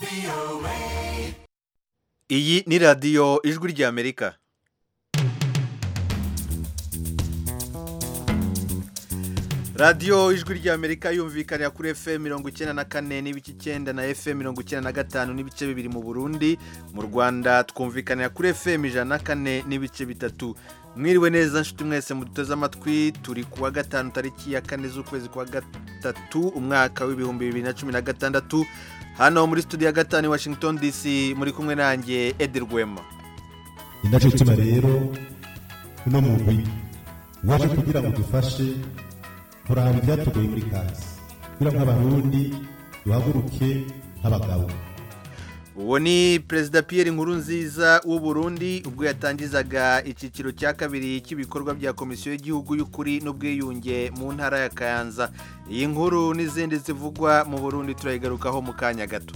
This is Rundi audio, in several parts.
iyi ni radiyo ijwi ry'amerika radiyo ijwi ry'amerika yumvikanira kuri fm mirongo icyenda na kane n'ibice icyenda na fm mirongo icyenda na gatanu n'ibice bibiri mu burundi mu rwanda twumvikanira kuri fm ijana na kane n'ibice bitatu mwiriwe neza nshuti mwese muduteze amatwi turi kuwa gatanu tariki ya kane z'ukwezi kwa gatatu umwaka w'ibihumbi bibiri na cumi na gatandatu hano muri studio ya gatanu i washington dc muri kumwe nanjye edi rwema ni nacyo gituma rero uno mugwi waje kugira ngo dufashe kuraba ibyatugoye muri kazi kugira ngo abarundi duhaguruke nk'abagabo uwo ni perezida Pierre Nkurunziza w'u Burundi ubwo yatangizaga icyiciro cya kabiri cy'ibikorwa bya komisiyo y'igihugu y'ukuri n'ubwiyunge mu ntara ya kayanza iyi nkuru n'izindi zivugwa mu burundi turayigarukaho mu kanya gato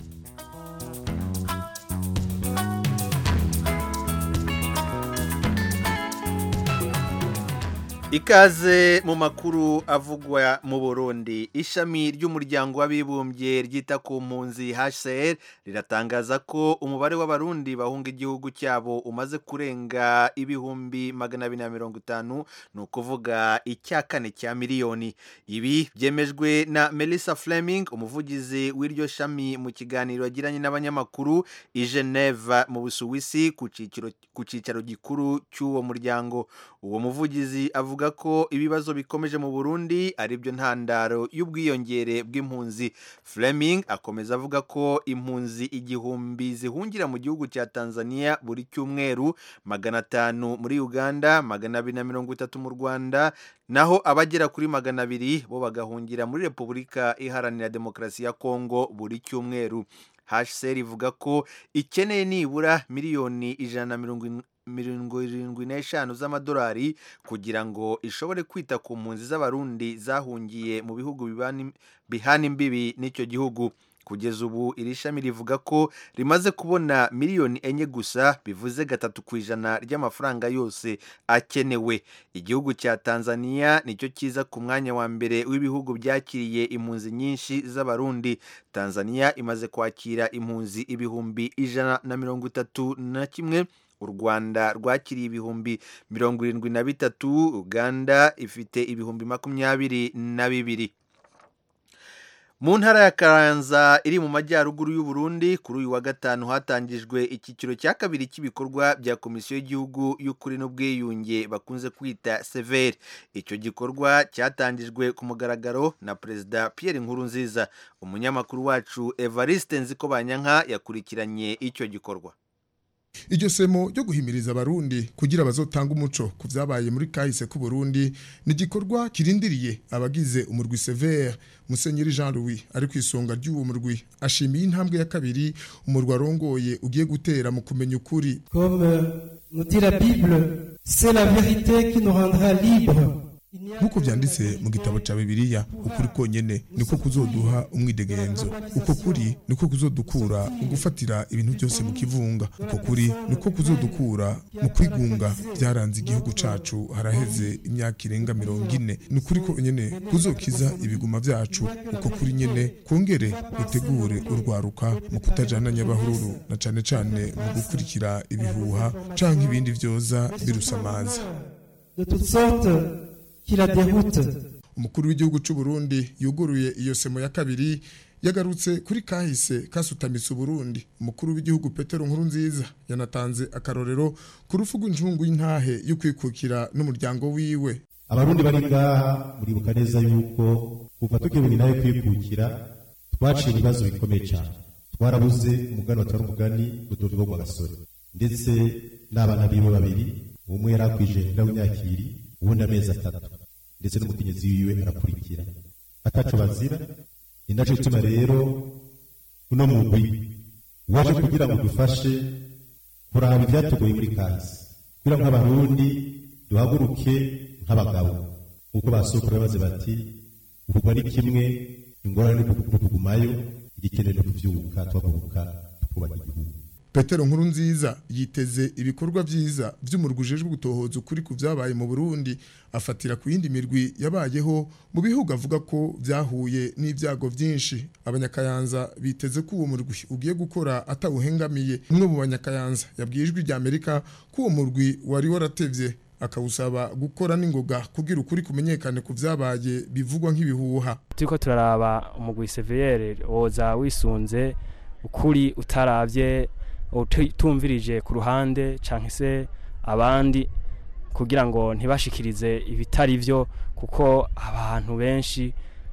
ikaze mu makuru avugwa mu burundi ishami ry'umuryango w'abibumbye ryita ku mpunzi hcr riratangaza ko umubare w'abarundi bahunga igihugu cyabo umaze kurenga ibihumbi magana abiri na mirongo itanu ni ukuvuga icya kane cya miliyoni ibi byemejwe na melissa fleming umuvugizi w'iryo shami mu kiganiro yagiranye n'abanyamakuru i geneve mu busuwisi ku cyicaro gikuru cy'uwo muryango uwo muvugizi avuga ko ibibazo bikomeje mu Burundi ari byo ntandaro y'ubwiyongere bw'impunzi Fleming akomeza avuga ko impunzi igihumbi zihungira mu gihugu cya Tanzania buri cyumweru magana atanu muri Uganda magana abiri na mirongo itatu mu Rwanda naho abagera kuri magana abiri bo bagahungira muri Repubulika Iharanira Demokarasi ya Kongo buri cyumweru HCR ivuga ko ikeneye nibura miliyoni ijana na mirongo mirongo irindwi n'eshanu z'amadolari kugira ngo ishobore kwita ku mpunzi z'abarundi zahungiye mu bihugu bihana imbibi n'icyo gihugu kugeza ubu iri shami rivuga ko rimaze kubona miliyoni enye gusa bivuze gatatu ku ijana ry'amafaranga yose akenewe igihugu cya tanzania nicyo kiza ku mwanya wa mbere w'ibihugu byakiriye impunzi nyinshi z'abarundi tanzania imaze kwakira impunzi ibihumbi ijana na mirongo itatu na kimwe u rwanda rwakiriye ibihumbi mirongo irindwi na bitatu uganda ifite ibihumbi makumyabiri na bibiri mu ntara ya karanza iri mu majyaruguru y'u Burundi kuri uyu wa gatanu hatangijwe icyiciro cya kabiri cy'ibikorwa bya komisiyo y'igihugu y'ukuri n'ubwiyunge bakunze kwita severi icyo gikorwa cyatangijwe ku mugaragaro na perezida Pierre Nkurunziza umunyamakuru wacu evariste nzikobanyanka yakurikiranye icyo gikorwa iryo semo ryo guhimiriza abarundi kugira bazotanga umuco ku byabaye muri kahise ku Burundi ni igikorwa kirindiriye abagize umurwi severe musenyeri jean louis ari ku isonga ry'uwo murwi ashimiye intambwe ya kabiri umurwi arongoye ugiye gutera mu kumenya ukuri comme nous dit la bible c'est la vérité qui nous rendra libre nk'uko byanditse mu gitabo cya bibiliya ukuri konyine niko kuzoduha umwidegenzo uko kuri niko kuzodukura mu gufatira ibintu byose mu kivunga uko kuri niko kuzodukura mu kwigunga byaranze igihugu cacu haraheze imyaka irenga mirongo ine ni ukuri konyine kuzokiza ibiguma byacu uko kuri nyine kongere gutegure urwaruka mu kutajana nyabahururu na cane cane mu gukurikira ibihuha canke ibindi vyoza birusamaza de toutes sortes qui la déroute. umukuru w'igihugu cy'u Burundi yuguruye iyo semo ya kabiri yagarutse kuri kahise kasutamitse Burundi umukuru w'igihugu Petero Nkurunziza yanatanze akarorero ku rufu rw'injungu y'intahe yo kwikukira n'umuryango wiwe abarundi bari ngaha muribuka neza yuko kuva tugewe intahe kwikukira twaciye ibibazo bikomeye cyane twarabuze umugani watari umugani Rudoviko rwa gasore ndetse n'abana biwe babiri umwe yari akwije w'imyakiri ubundi amezi atatu ndetse n'umukenyezi wiwe arakurikira ataco bazira ni naco gituma rero uno mugwi waje kugira ngo dufashe kuraba ivyatugoye muri kazi kugira ngo abarundi duhaguruke nk'abagabo nk'uko basokuru baze bati ukugwa ni kimwe ingorane ni ukugumayo igikenewe no kuvyuka tuhaguruka tukubaka igihugu petero nkuru nziza yiteze ibikorwa vyiza vy'umurwi ujejwe gutohoza ukuri ku vyabaye mu burundi afatira ku yindi mirwi yabayeho mu bihugu avuga ko vyahuye n'ivyago vyinshi abanyakayanza biteze ko uwo murwi ugiye gukora atawuhengamiye umwe mu banyakayanza yabwiye ijwi rya amerika ko uwo murwi wari waratevye akawusaba gukora n'ingoga kugira ukuri kumenyekane ku vyabaye bivugwa nk'ibihuha turiko turaraba umugwi seviyere woza wisunze ukuri utaravye utumvirije ku ruhande canke se abandi kugira ngo ntibashikirize ibitari vyo kuko abantu benshi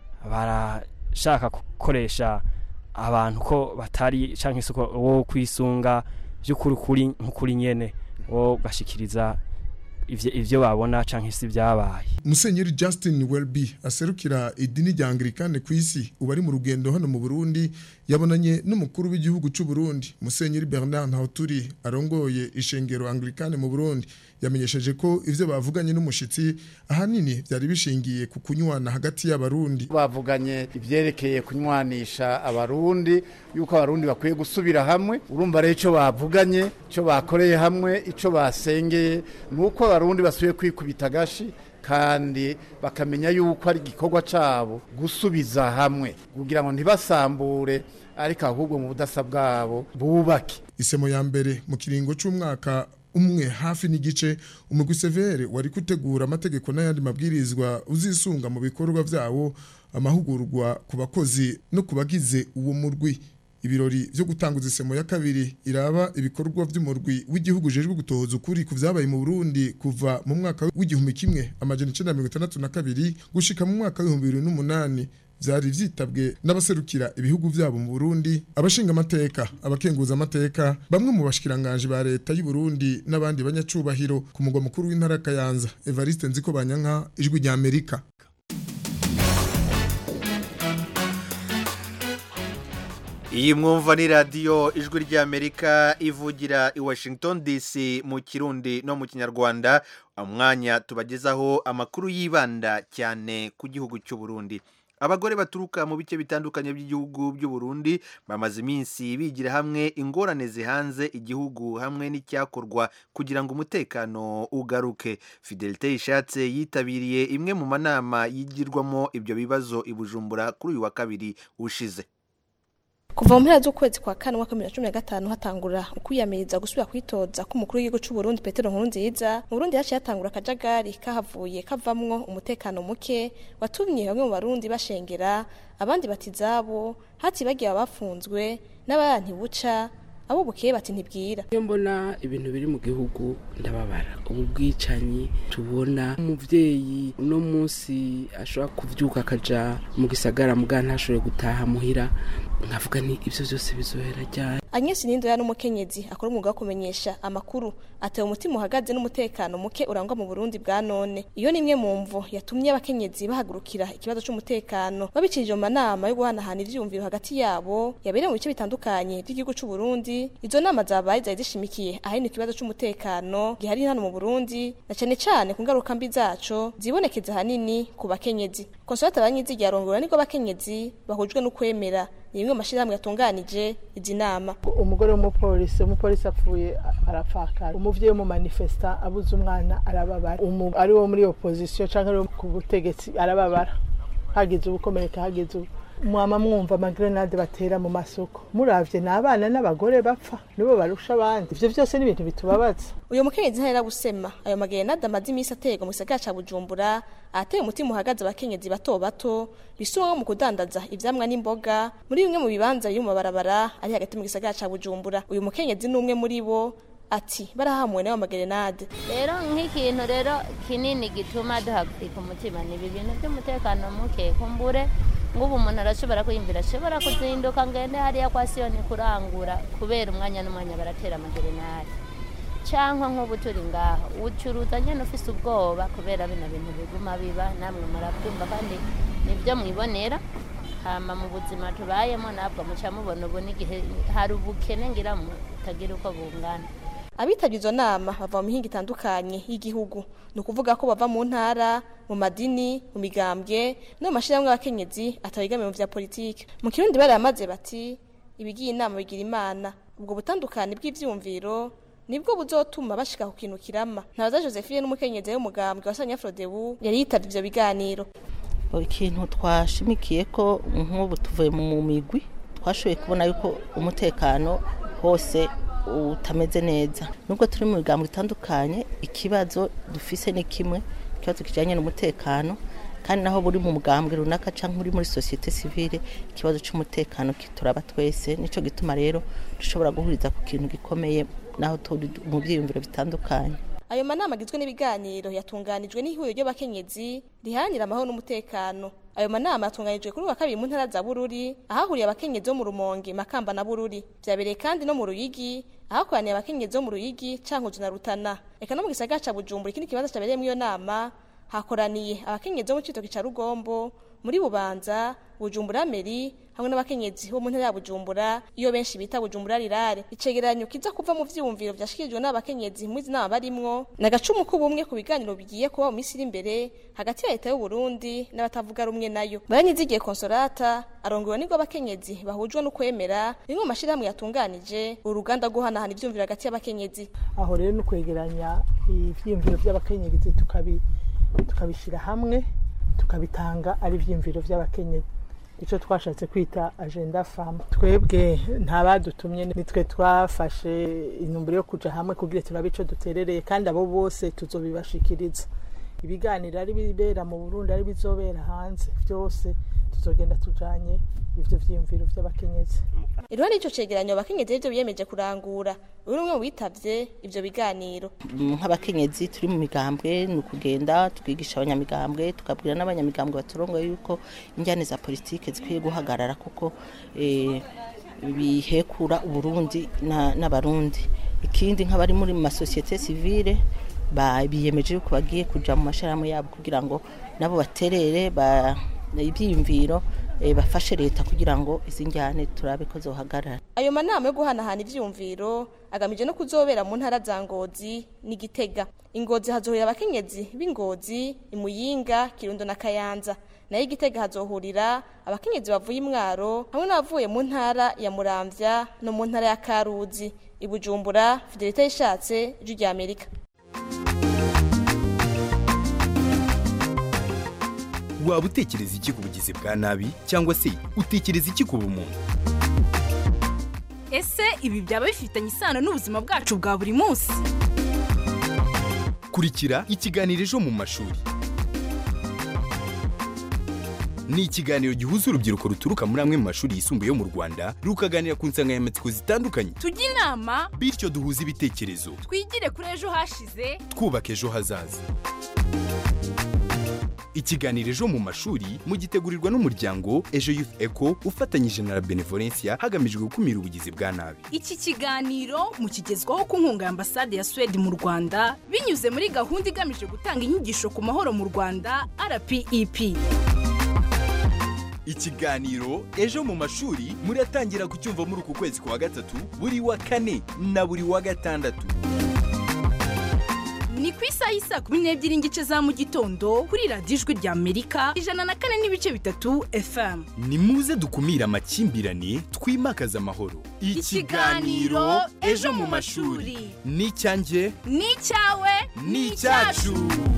barashaka gukoresha abantu ko batari canke se wo kwisunga vy'ukuri kuri nk'ukuri nyene wo gashikiriza ivyo babona canke se vyabaye Musenyeri Justin Welby aserukira idini rya Anglikane ku isi ubu ari mu rugendo hano mu Burundi yabonanye n'umukuru w'igihugu cy'u Burundi Musenyeri Bernard Ntawuturi arongoye ishengero Anglikane mu Burundi yamenyesheje ko ivyo bavuganye n'umushitsi ahanini byari bishingiye ku kunywana hagati y'abarundi bavuganye ivyerekeye kunywanisha abarundi yuko abarundi bakwiye gusubira hamwe urumva rero ico bavuganye ico bakoreye hamwe ico basengeye nuko abarundi basubiye kwikubita gashi kandi bakamenya yuko ari igikorwa cyabo gusubiza hamwe kugira ngo ntibasambure ariko ahubwo mu budasa bwabo bubake isemo ya mbere mu kiringo cy'umwaka umwe hafi n'igice umugwi severe wari gutegura amategeko n'ayandi mabwirizwa uzisunga mu bikorwa byawo amahugurwa ku bakozi no ku bagize uwo murwi ibirori byo gutanguza isemo ya kabiri iraba ibikorwa by'umurwi w'igihugu ujejwe gutohoza ukuri ku vyabaye mu Burundi kuva mu mwaka w'igihumbi kimwe amajana icenda mirongo itandatu na kabiri gushika mu mwaka w'ibihumbi bibiri n'umunani vyari vyitabwe n'abaserukira ibihugu vyabo mu Burundi abashinga amateka abakenguza amateka bamwe mu bashikiranganje ba leta y'u Burundi n'abandi banyacubahiro ku mugwa mukuru w'intara Kayanza Evariste Nziko Banyanka ijwi rya Amerika iyi mwumva ni radiyo ijwi ry'amerika ivugira i washington dc mu kirundi no mu kinyarwanda umwanya tubagezaho amakuru yibanda cyane ku gihugu cy'u Burundi abagore baturuka mu bice bitandukanye by'igihugu by'u Burundi bamaze iminsi bigira hamwe ingorane zihanze igihugu hamwe n'icyakorwa kugira ngo umutekano ugaruke fidelite ishatse yitabiriye imwe mu manama yigirwamo ibyo bibazo i bujumbura kuri uyu wa kabiri ushize kuva mu mpera z'ukwezi kwa kane umwaka bibiri na cumi na gatanu hatangura ukwiyamiriza gusubira kwitoza k'umukuru w'igihugu cy'u Burundi Petero Nkurunziza mu Burundi haciye hatangura akajagari kahavuye kavamwo umutekano muke watumye bamwe mu barundi bashengera abandi bati zabo hatibagiye abafunzwe n'abayanti buca abo bukeye bati ntibwira iyo mbona ibintu biri mu gihugu ndababara ubu bwicanyi tubona umuvyeyi uno munsi ashobora kuvyuka akaja mu gisagara muga ntashobore gutaha muhira nkavuga ni ivyo vyose bizohera ryari Agnes Nindoya n'umukenyezi akora umwuga wo kumenyesha amakuru atewe umutima uhagaze n'umutekano muke urangwa mu Burundi bwa none iyo ni imwe mu mvo yatumye abakenyezi bahagurukira ikibazo c'umutekano babicirije mu manama yo guhanahana ivyumviro hagati yabo yabereye mu bice bitandukanye by'igihugu c'u Burundi izo nama zabaye zari zishimikiye ahanini ikibazo c'umutekano gihari hano mu Burundi na cane cane ku ngaruka mbi zaco zibonekeza hanini ku bakenyezi Consolata Banyizigiye arongora niko bakenyezi bahujwe no kwemera ni bimwe mu mashyirahamwe yatunganije izi nama umugore w'umupolisi umupolisi apfuye arapfakara umuvyeyi w'umumanifesta abuze umwana arababara ari wo muri opposition canke ari ku butegetsi arababara hagize ubukomereka hagize ubu mwama mwumva amagrenade batera mu masoko muravye n'abana n'abagore bapfa nibo barusha abandi ivyo vyose ni ibintu bitubabaza uyu mukenyezi ntahera gusema ayo magrenade amaze iminsi aterwa mu gisagara ca bujumbura ahateye umutima uhagaze abakenyezi bato bato bisumwa mu kudandaza ivyamwa n'imboga muri bimwe mu bibanza biri mu mabarabara ari hagati mu gisagara ca bujumbura uyu mukenyezi ni umwe muri bo ati barahamuwe n'ayo magrenade rero nk'ikintu rero kinini gituma duhagarika umutima ni ibi bintu by'umutekano muke kumbure ngubu umuntu arashobora kwiyumvira ashobora kuzinduka ngende hariya kwa siyoni kurangura kubera umwanya n'umwanya baratera amagerenade cyangwa nk'ubu turi ngaha ucuruza nyine ufise ubwoba kubera bino bintu biguma biba namwe murabyumva kandi nibyo mwibonera hama mu buzima tubayemo ntabwo muca mubona ubu n'igihe hari ubukene ngira mutagira uko bungana abitabye izo nama bava mu mihinga itandukanye y'igihugu ni ukuvuga ko bava mu ntara mu madini mu migambwe no mu mashyirahamwe y'abakenyezi atabigamiye mu vya politiki mu kirundi baramaze bati ibigiye inama bigira imana ubwo butandukane bw'ivyumviro nibwo buzotuma bashika ku kintu kirama ntabaza josephine n'umukenyezi w'umugambwe wa sanyafrodebu yari yitavye ivyo biganiro ikintu twashimikiye ko nk'ubu tuvuye mu migwi twashoboye kubona yuko umutekano hose utameze neza nubwo turi mu bigambo bitandukanye ikibazo dufise ni kimwe ikibazo kijyanye n'umutekano kandi naho buri mu mugambwe runaka cyangwa uri muri sosiyete sivile ikibazo cy'umutekano kituraba twese nicyo gituma rero dushobora guhuriza ku kintu gikomeye naho turi mu byiyumviro bitandukanye ayo manama agizwe n'ibiganiro yatunganijwe n'ihuriro ry'abakenyezi riharanira amahoro n'umutekano ayo manama yatunganijwe kuri uwa kabiri mu ntara za bururi ahahuriye abakenyezi bo mu rumonge makamba na bururi byabereye kandi no mu ruyigi ahakoraniye abakenyezi bo mu ruyigi cankuzo na rutana eka no mu gisagara ca bujumbura ikindi kibanza cabereyemo iyo nama hakoraniye abakenyezi bo mu citoki ca rugombo muri bubanza bujumbura meri hamwe n'abakenyezi bo mu ntara ya bujumbura iyo benshi bita bujumbura rirare icegeranyo kiza kuva mu vyiyumviro vyashikirijwe n'abakenyezi muri izi nama barimwo ni agacumu k'ubumwe ku biganiro bigiye kuba mu minsi iri imbere hagati ya leta y'u Burundi n'abatavuga rumwe nayo baranyizigiye konsolata arongowe nibwo abakenyezi bahujwe no kwemera rimwe mu mashirahamwe yatunganije uruganda rwo guhanahana ivyumviro hagati y'abakenyezi aho rero ni ukwegeranya ivyiyumviro vy'abakenyezi tukabi tukabishyira hamwe tukabitanga ari ibyiyumviro by'abakenyezi icyo twashatse kwita agenda famu twebwe nta badutumye nitwe twafashe intumbero yo kujya hamwe kugira turabe icyo duterereye kandi abo bose tuzobibashikiriza ibiganiro ari bibera mu burundi ari bizobera hanze byose tuzogenda tujanye ivyo vyiyumviro vy'abakenyezi iruhande y'ico cegeranyo abakenyezi rivyo biyemeje kurangura uyu ni umwe mu bitavye ivyo biganiro nk'abakenyezi turi mu migambwe ni ukugenda tukigisha abanyamigambwe tukabwira n'abanyamigambwe baturongoye yuko injyane za politike zikwiye guhagarara kuko eh, bihekura uburundi na- n'abarundi ikindi nk'abari muri mu masosiyete sivile ba- biyemeje yuko bagiye kuja mu mashirahamwe yabo kugira ngo nabo baterere ba ibyiyumviro eh, bafashe leta kugira ngo izi njyane turabe ko zohagarara ayo manama yo guhanahana ivyumviro agamije no kuzobera mu ntara za ngozi n'igitega ingozi hazohurira abakenyezi b'ingozi imuyinga kirundo na kayanza nayo igitega hazohurira abakenyezi bavuye imwaro hamwe n'abavuye mu ntara ya muramvya no mu ntara ya karuzi ibujumbura fidelite yishatse ijwi rya amerika waba utekereza iki ku bugizi bwa nabi cyangwa se utekereza iki ku bumuntu ese ibi byaba bifitanye isano n'ubuzima bwacu bwa buri munsi kurikira ikiganiro ejo mu mashuri ni ikiganiro gihuza urubyiruko ruturuka muri amwe mu mashuri yisumbuye yo mu rwanda rukaganira ku nsanganyamatsiko zitandukanye tujye inama bityo duhuze ibitekerezo twigire kuri ejo hashize twubaka ejo hazaza ikiganiro ejo mu mashuri mugitegurirwa n'umuryango ejo youth eco ufatanyije na la benevolencia hagamijwe gukumira ubugizi bwa nabi iki kiganiro mukigezwaho ku nkunga ya ambasade ya suwede mu rwanda binyuze muri gahunda igamije gutanga inyigisho ku mahoro mu rwanda rpep ikiganiro ejo mu mashuri muratangira kucyumva muri uku kwezi kwa gatatu buri wa kane na buri wa gatandatu ni ku isaha y'isa kumi n'ebyiri n'igice za mu gitondo kuri radiyo ijwi rya amerika ijana na kane n'ibice bitatu fm ni muze dukumire amakimbirane twimakaze amahoro Ikiganiro Ejo mu mashuri. ni icyanjye ni icyawe ni icyacu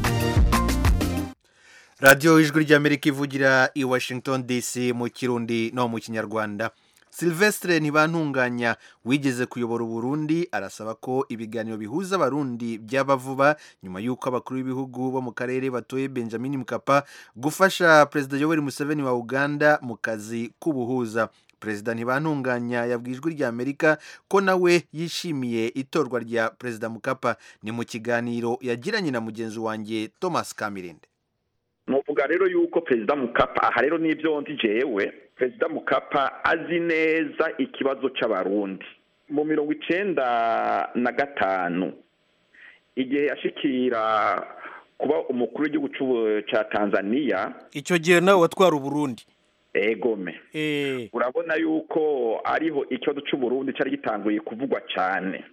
radiyo ijwi ry'amerika ivugira i washington dc mu kirundi no mu kinyarwanda silvestre ntibantunganya wigeze kuyobora uburundi arasaba ko ibiganiro bihuza abarundi byaba vuba nyuma y'uko abakuru b'ibihugu bo mu karere batoye benjamin mukapa gufasha perezida yoweri museveni wa uganda mu kazi k'ubuhuza perezida ntibantunganya yabwiye ijwi rya amerika ko nawe yishimiye itorwa rya perezida mukapa ni mu kiganiro yagiranye na mugenzi wanjye thomas kamirinde nuvuga rero yuko perezida mukapa aha rero n'ibyo ndi jewe perezida mukapa azi neza ikibazo cy'abarundi mu mirongo icenda na gatanu igihe yashikira kuba umukuru w'igihugu c'ubu- ca tanzania icyo gihe nawe watwara uburundi egome urabona yuko ariho ikibazo c'uburundi cyari gitanguye kuvugwa cyane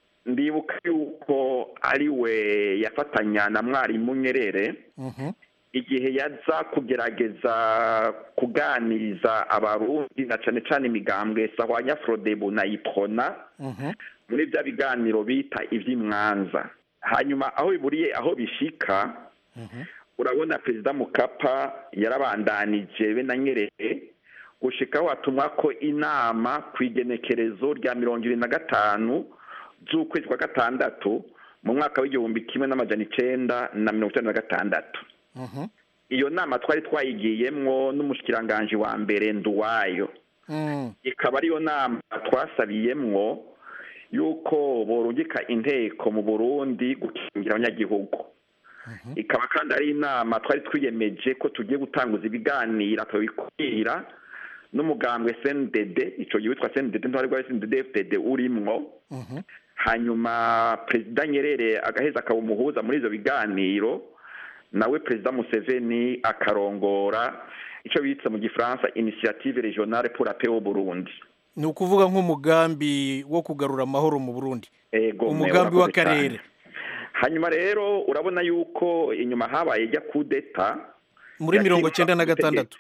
ndibuka yuko ari we yafatanya na mwarimu nyerere igihe yaza kugerageza kuganiriza abarundi na cane cane imigambwe sahwanya frodebu na iprona muri bya biganiro bita ivy'imwanza hanyuma aho biburiye aho bishika urabona perezida mukapa yarabandanije be na nyerere gushikaho hatumwa ko inama ku igenekerezo rya mirongo ibiri na gatanu z'ukwezi kwa gatandatu mu mwaka w'igihumbi kimwe n'amajana icenda na mirongo icenda na gatandatu iyo nama twari twayigiyemwo n'umushikiranganji wa mbere nduwayo ikaba ariyo nama twasabiyemwo yuko borungika inteko mu burundi gukingira abanyagihugu ikaba kandi ari inama twari twiyemeje ko tugiye gutanguza ibiganiro tubikwira n'umugambwe cndd ico gihe witwa cndd ntwari rwa cndd fdd urimwo hanyuma perezida nyerere agaheza akaba umuhuza muri ivyo biganiro nawe perezida museveni akarongora ico bitse mu gifaransa initiative regionale pour la paix au burundi ni ukuvuga nk'umugambi wo kugarura amahoro mu burundi ego umugambi murakoze w'akarere cyane. hanyuma rero urabona yuko inyuma habaye ijya kudeta muri mirongo cyenda na gatandatu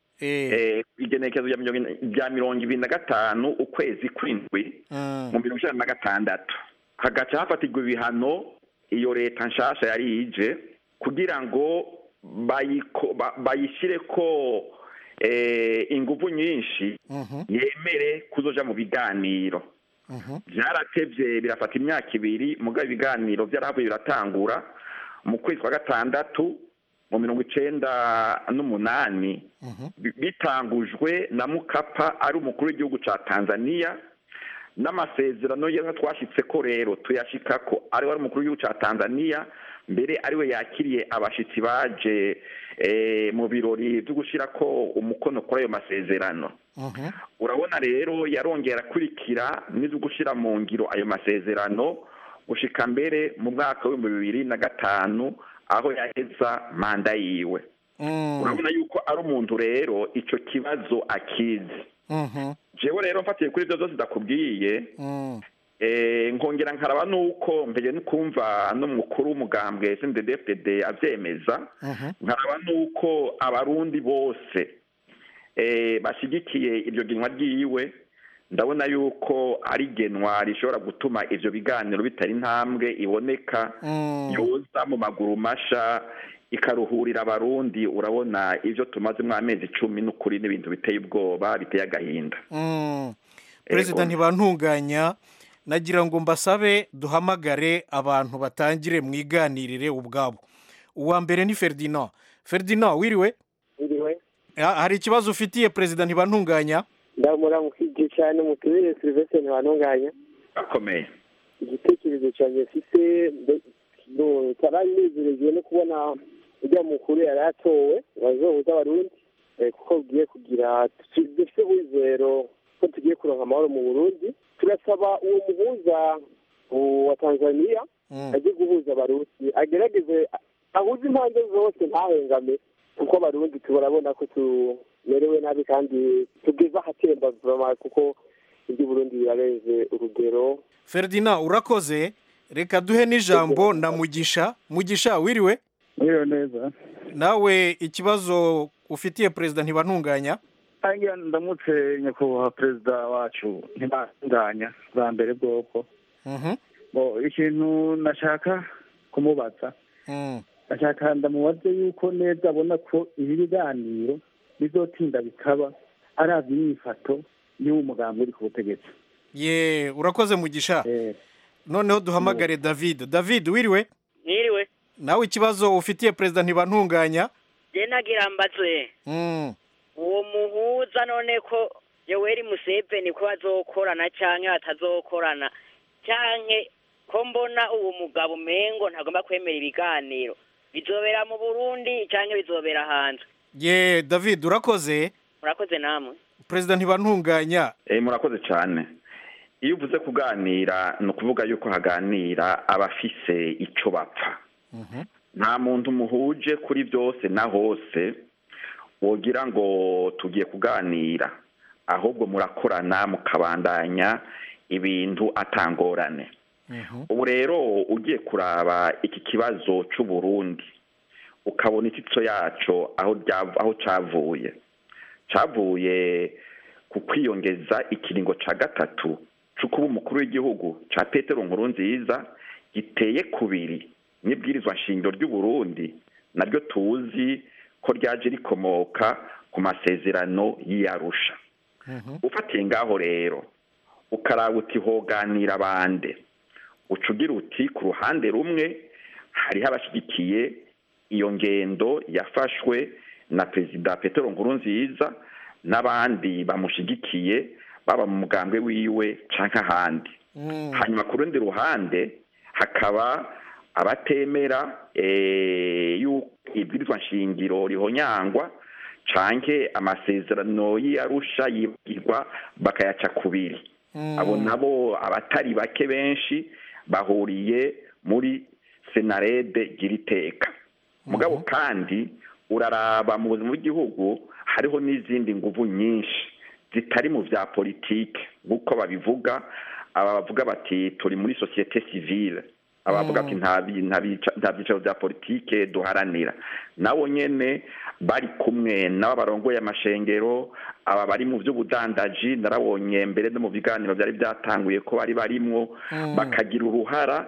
eh, igenekerezo rya mirongo ine- rya mirongo ibiri na gatanu ukwezi kw'indwi mu mirongo icyenda na gatandatu hagaca hafatirwa ibihano iyo leta nshasha yari ije kugira ngo bayiko- ba- bayishyire ko eh, ingufu nyinshi yemere kuzoja mu biganiro byaratevye birafata imyaka ibiri mugabo ibiganiro byarahavuye biratangura mu kwezi kwa gatandatu mu mirongo icenda n'umunani bi- bitangujwe na mukapa ari umukuru w'igihugu ca tanzania n'amasezerano yewe twashitse ko rero tuyashikako ari we ari umukuru w'igihugu ca tanzania mbere ariwe yakiriye abashitsi baje eh, mu birori vyo gushirako umukono kuri ayo masezerano urabona rero yarongera akurikira n'izo gushyira mu ngiro ayo masezerano gushika mbere mu mwaka w'ibihumbi bibiri na gatanu aho yaheza manda yiwe urabona yuko ari umuntu rero icyo kibazo akizi jewe rero mfatiye kuri ibyo byose ndakubwiye eh, nkongera nkaraba nuko mbere no kumva n'umukuru w'umugambwe SNDD-FDD avyemeza nkaraba nuko abarundi bose eh, bashigikiye iryo genwa ryiwe ndabona yuko ari genwa rishobora gutuma ivyo biganiro bitari intambwe iboneka yoza mu maguru masha ikaruhurira abarundi urabona ivyo tumazemo amezi icumi n'ukuri n'ibintu biteye ubwoba biteye agahinda Mm. perezida ntibantunganya nagira ngo mbasabe duhamagare abantu batangire mwiganirire ubwabo uwa mbere ni ferdinand ferdinand wiriwe Iriwe Ha- hari ikibazo ufitiye perezida ntibantunganya ndamuramukije cyane mutubere Sylvestre ntibantunganya akomeye igitekerezo cyanjye mfite taranezerewe no kubona ujya mukuru yari atowe wazohuza abarundi eh, kuko ugiye kugira dufite wizero ko tugiye kuronka amahoro mu burundi turasaba uwo muhuza uh, wa tanzania ajye guhuza abarundi agerageze ahuze impande zose ntahengame kuko abarundi turabona ko tumerewe nabi kandi tugeze ahatemba vraiment kuko iby'uburundi birarenze urugero ferdinand urakoze reka duhe n'ijambo na mugisha mugisha wiriwe Mwiriwe neza nawe ikibazo ufitiye perezida ntibantunganya Angira ndamutse nyakubahwa perezida wacu ntibandanya bwa mbere bwoko bo ikintu nashaka kumubaza nashaka ndamubaze yuko neza abona ko ibi biganiro bizotinda bikaba aravye imyifato y'uwo mugambi uri ku butegetsi ye urakoze mugisha noneho duhamagare david david wiriwe Mwiriwe nawe ikibazo ufitiye perezida ntibantunganya je nagira mbaze Mm. uwo muhuza none ko Yoweri Museveni ko bazokorana canke batazokorana canke ko mbona uwo mugabo umengo ntagomba kwemera ibiganiro bizobera mu Burundi canke bizobera hanze ye david urakoze murakoze namwe perezida ntibantunganya Eh, murakoze cyane iyo uvuze kuganira ni ukuvuga yuko haganira abafise icyo bapfa nta muntu muhuje kuri byose na hose wogira ngo tugiye kuganira ahubwo murakorana mukabandanya ibintu atangorane ubu rero ugiye kuraba iki kibazo cy'u Burundi ukabona ititso yaco aho rya- aho cavuye cavuye ku kwiyongeza ikiringo ca gatatu co kuba umukuru w'igihugu ca petero nkuru nziza giteye kubiri n'ibwirizwa nshingiro ry'u Burundi naryo tuzi ko ryaje rikomoka ku masezerano y'iyarusha ufatiye ngaho rero ukaraba uti hoganira bande uca ugira uti ku ruhande rumwe hariho abashyigikiye iyo ngendo yafashwe na perezida petero nkurunziza n'abandi bamushyigikiye baba mu mugambwe wiwe canke ahandi hanyuma ku rundi ruhande hakaba abatemera eh, yuko ibwirizwa nshingiro rihonyangwa canke amasezerano y'iyarusha yibagirwa bakayaca kubiri abo nabo abatari bake benshi bahuriye muri senarede giriteka mugabo kandi uraraba mu buzima bw'igihugu hariho n'izindi nguvu nyinshi zitari mu vya politike nk'uko babivuga aba bavuga bati turi muri sosiyete sivile abavuga ati nta bi- nta bica- nta byicaro bya politike duharanira nabo nyene bari kumwe n'abo barongoye amashengero aba bari mu by'ubudandaji narabonye mbere no mu biganiro byari byatanguye ko bari barimwo bakagira uruhara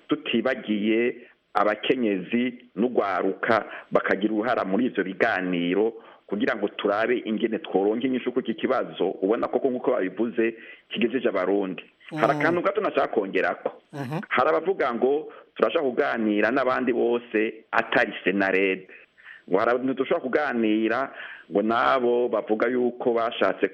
tutibagiye abakenyezi n'ugwaruka bakagira uruhara muri ivyo biganiro kugira ngo turabe ingene tworonka inyishu kuri iki kibazo ubona koko nk'uko babivuze kigejeje abarundi hari akantu gato nashaka kongerako hari abavuga ngo turashaka kuganira n'abandi bose atari senarede ngo hari abantu dushobora kuganira ngo nabo bavuga yuko bashatse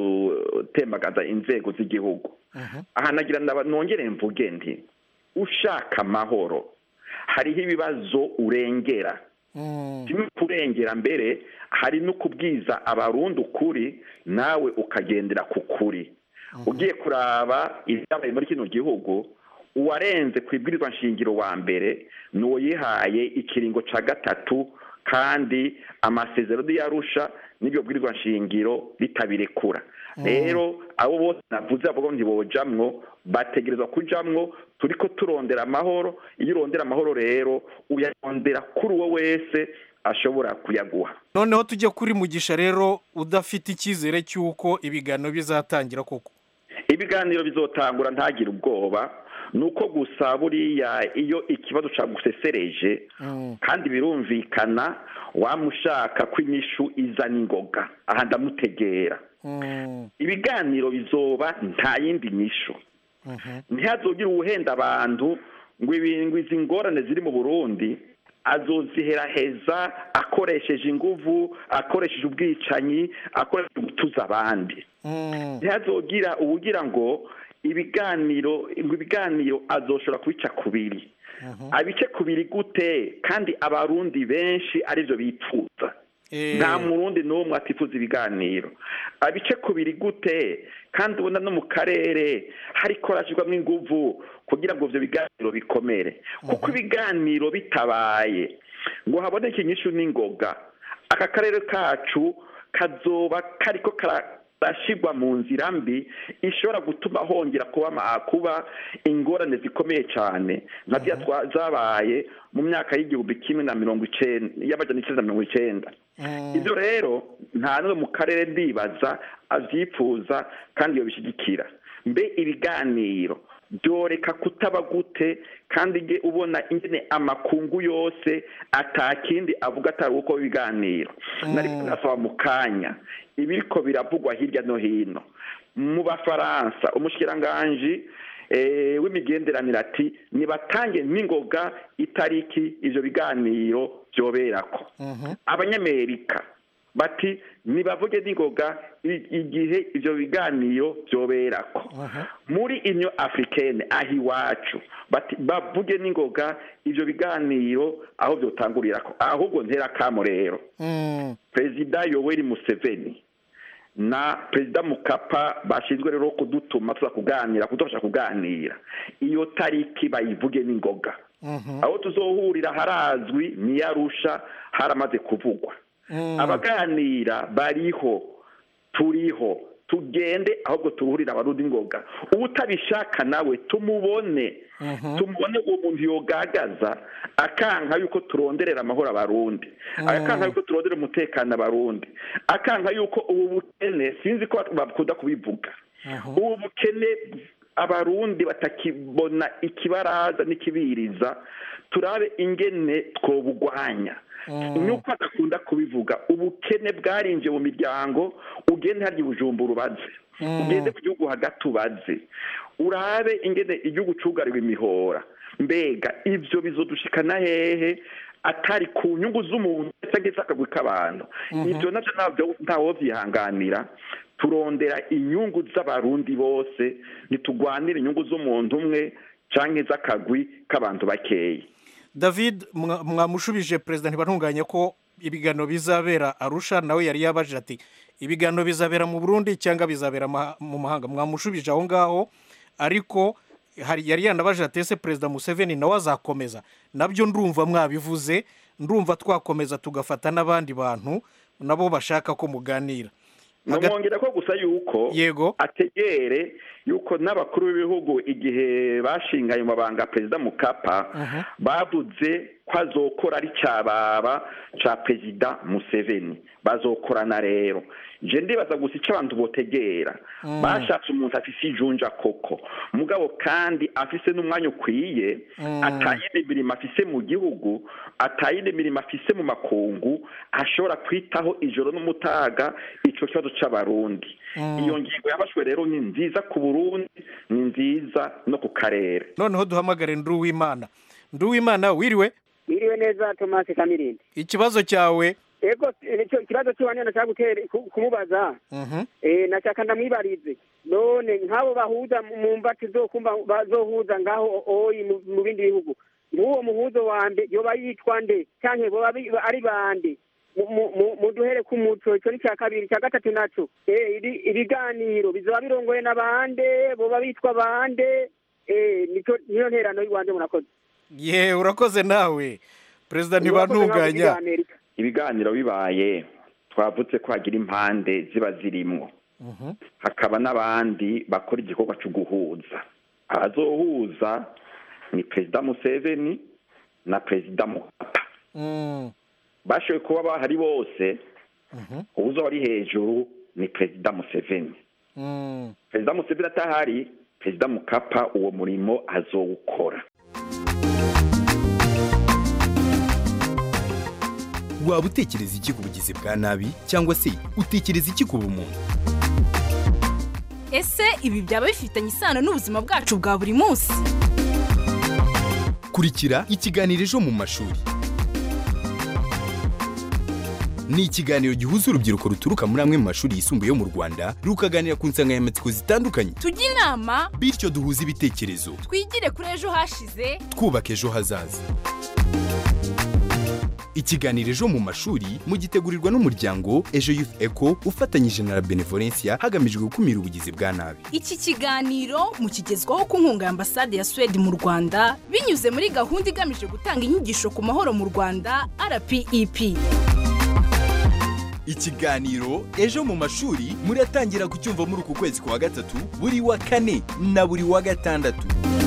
gutembagaza inzego z'igihugu aha nagira ndaba- nongere mvuge nti ushaka amahoro hariho ibibazo urengera kimwe kurengera mbere hari no kubwiza abarundi ukuri nawe ukagendera ku kuri ugiye kuraba ibyabaye muri kino gihugu uwarenze ku ibwirizwa nshingiro wa mbere ni uwo yihaye ikiringo ca gatatu kandi amasezerano yarusha n'ibyo bwirizwa nshingiro bitabirekura rero abo bose navuze bavuga ngo ntibojamwo bategerezwa kujamwo turiko turondera amahoro iyo urondera amahoro rero uyarondera kuri uwo wese ashobora kuyaguha noneho tujye kuri mugisha rero udafite icyizere cy'uko ibiganiro bizatangira koko ibiganiro bizotangura ntagire ubwoba ni uko gusa buriya iyo ikibazo cagusesereje kandi birumvikana wamushaka ko inyishu iza n'ingoga aha ndamutegera ibiganiro bizoba nta yindi nyishu ntihazogire uwuhenda abantu ngo ibi- ngo izi ngorane ziri mu burundi azoziheraheza akoresheje inguvu akoresheje ubwicanyi akoresheje gutuza abandi ntihazogira ubugira ngo ibiganiro ngo ibiganiro azoshobora kubica kubiri abice kubiri gute kandi abarundi benshi arivyo bipfuza nta murundi n'umwe atifuza ibiganiro abice kubiri gute kandi ubona no mu karere hariko harashyirwamo inguvu kugira ngo ivyo biganiro bikomere kuko ibiganiro bitabaye ngo haboneke inyishu n'ingoga aka karere kacu kazoba kariko karashirwa mu nzira mbi ishobora gutuma hongera kuba ama- kuba ingorane zikomeye cyane nka ziriya twa- zabaye mu myaka y'igihumbi kimwe na mirongo icenda y'amajana icenda na mirongo icenda ibyo rero nta n'umwe mu karere ndibaza avyifuza kandi yobishyigikira mbe ibiganiro byoreka kutaba gute kandi nge ubona ingene amakungu yose atakindi avuga atari uko ibiganiro nariko ndasaba mu kanya ibiriko biravugwa hirya no hino mu bafaransa umushikiranganji eh, w'imigenderanire ati nibatange n'ingoga itariki ivyo biganiro vyoberako abanyamerika bati nibavuge n'ingoga i- igihe ivyo biganiro vyoberako muri inyo africaine aho iwacu bati bavuge n'ingoga ivyo biganiro aho vyotangurirako ahubwo ntera kamo rero perezida yoweri museveni na perezida mukapa bashinzwe rero kudutuma tuza kuganira kudufasha kuganira iyo tariki bayivuge n'ingoga aho tuzohurira harazwi niyarusha haramaze kuvugwa abaganira bariho turiho tugende ahubwo turuhurire abarundi ngoga ubutabishaka nawe tumubone tumubone uwo muntu yogagaza akanka yuko turonderera amahoro abarundi akanka yuko turondera umutekano abarundi akanka yuko ubu bukene sinzi ko bakunda kubivuga ubu bukene abarundi batakibona ikibaraza n'ikibiriza turabe ingene twobugwanya nuko adakunda kubivuga ubukene bwarinjiye mu miryango ugende harya ubujumbura ubaze ugende ku gihugu hagati ubaze urabe ingene igihugu cugariwe imihora mbega ivyo bizodushikana hehe atari ku nyungu z'umuntu cyangwa se akagwi k'abantu ibyo navyo ntabyo ntawovyihanganira turondera inyungu z'abarundi bose ntitugwanire inyungu z'umuntu umwe canke z'akagwi k'abantu bakeyi david mwa- mwamushubije perezida ntibantunganye ko ibiganiro bizabera arusha nawe yari yabajije ati ibiganiro bizabera mu burundi cyangwa bizabera ma- mu mahanga mwamushubije aho ngaho ariko hari yari yanabajije ati ese perezida museveni nawe azakomeza nabyo ndumva mwabivuze ndumva twakomeza tugafata n'abandi bantu nabo bashaka ko muganira namwongera ko gusa yuko yego ategere yuko n'abakuru b'ibihugu igihe bashinga ayo mabanga perezida mukapa bavuze ko azokora ari cyababa ca perezida museveni bazokorana rero je ndibaza gusa icyo abantu botegera Mm. bashatse umuntu afise ijunja koko mugabo kandi afise n'umwanya ukwiye Mm. atayindi mirimo afise mu gihugu atayindi mirimo afise mu makungu ashobora kwitaho ijoro n'umutaga ico kibazo c'abarundi Mm. iyo ngingo yafashwe rero ni nziza ku burundi ni nziza no ku karere noneho duhamagare nduwimana nduwimana wiriwe Biriwe neza Thomas Kamirindi. ikibazo cyawe Ego nicyo ikibazo cy'uwanene nashaka gutera ku- kumubaza. Mhm. Eh nashaka ndamwibarize. None nk'abo bahuza mu- mu mbati zokumva bazohuza ngaho oyi mu- mu bindi bihugu. Nk'uwo muhuzo wande yoba yitwa nde canke boba bi- ari bande. Mu- mu- mu- muduhere ku muco icyo ni cya kabiri cya gatatu naco eh ibi- ibiganiro bizoba birongoye n'abande boba bitwa bande eh nico niyo nterano y'Rwanda murakoze ye urakoze nawe perezida Urakoze nawe ntibantunganya muri Amerika. ibiganiro bibaye twavutse ko hagira impande ziba zirimwo hakaba n'abandi bakora igikorwa cyo guhuza abazohuza ni perezida museveni na perezida mukapa Mm. bashoboye kuba bahari bose Mhm. uwuzoba ari hejuru ni perezida museveni Mm. perezida museveni atahari perezida mukapa uwo murimo azowukora waba utekereza iki ku bugizi bwa nabi cyangwa se utekereza iki ku bumuntu ese ibi byaba bifitanye isano n'ubuzima bwacu bwa buri munsi kurikira ikiganiro ejo mu mashuri ni ikiganiro gihuza urubyiruko ruturuka muri amwe mu mashuri yisumbuye yo mu rwanda rukaganira ku nsanganyamatsiko zitandukanye tujye inama bityo duhuze ibitekerezo twigire kuri ejo hashize twubaka ejo hazaza ikiganiro ejo mu mashuri mugitegurirwa n'umuryango ejo youth eco ufatanyije na la benevolencia hagamijwe gukumira ubugizi bwa nabi iki kiganiro mukigezwaho ku nkunga ya ambasade ya suwede mu rwanda binyuze muri gahunda igamije gutanga inyigisho ku mahoro mu rwanda rpep ikiganiro ejo mu mashuri muratangira kucyumva muri uku kwezi kwa gatatu buri wa kane na buri wa gatandatu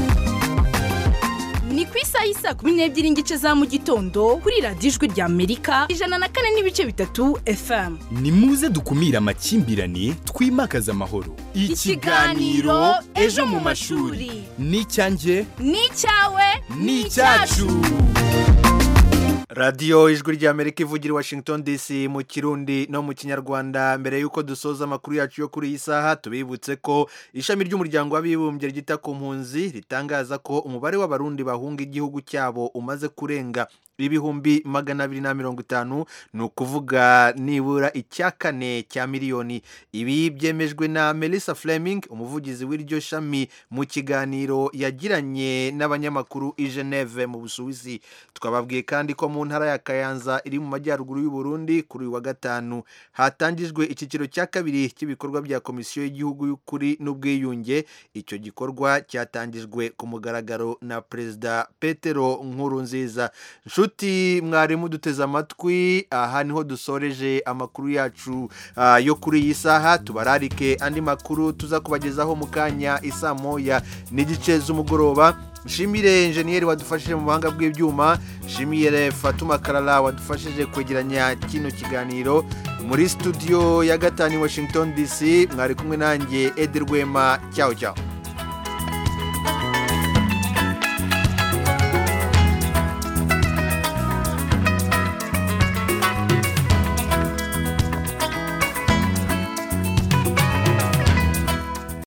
ni ku isaha y'isa kumi n'ebyiri n'igice za mu gitondo kuri radiyo ijwi rya amerika ijana na kane n'ibice bitatu fm ni muze dukumire amakimbirane twimakaze amahoro Ikiganiro Ejo mu mashuri. ni icyanjye ni icyawe ni icyacu radiyo ijwi ry'amerika ivugira i washington dc mu kirundi no mu kinyarwanda mbere y'uko dusoza amakuru yacu yo kuri iyi saha tubibutse ko ishami ry'umuryango w'abibumbye ryita ku mpunzi ritangaza ko umubare w'abarundi bahunga igihugu cyabo umaze kurenga ibihumbi magana abiri na mirongo itanu ni ukuvuga nibura icya kane cya miliyoni ibi byemejwe na melissa fleming umuvugizi w'iryo shami mu kiganiro yagiranye n'abanyamakuru i geneve mu busuwisi twababwiye kandi ko mu ntara ya kayanza iri mu majyaruguru y'u Burundi kuri uyu wa gatanu hatangijwe icyiciro cya kabiri cy'ibikorwa bya komisiyo y'igihugu y'ukuri n'ubwiyunge icyo gikorwa cyatangijwe ku mugaragaro na perezida petero nkurunziza nshuti nshuti mwarimu duteze amatwi aha niho dusoreje amakuru yacu ah, yo kuri iyi saha tubararike andi makuru tuza kubagezaho mu kanya isa moya n'igice z'umugoroba nshimire enjeniyeri wadufashije mu buhanga bw'ibyuma nshimire fatuma karara wadufashije kwegeranya kino kiganiro muri studio ya gatanu i washington dc mwari kumwe nanjye edi rwema cyaho cyaho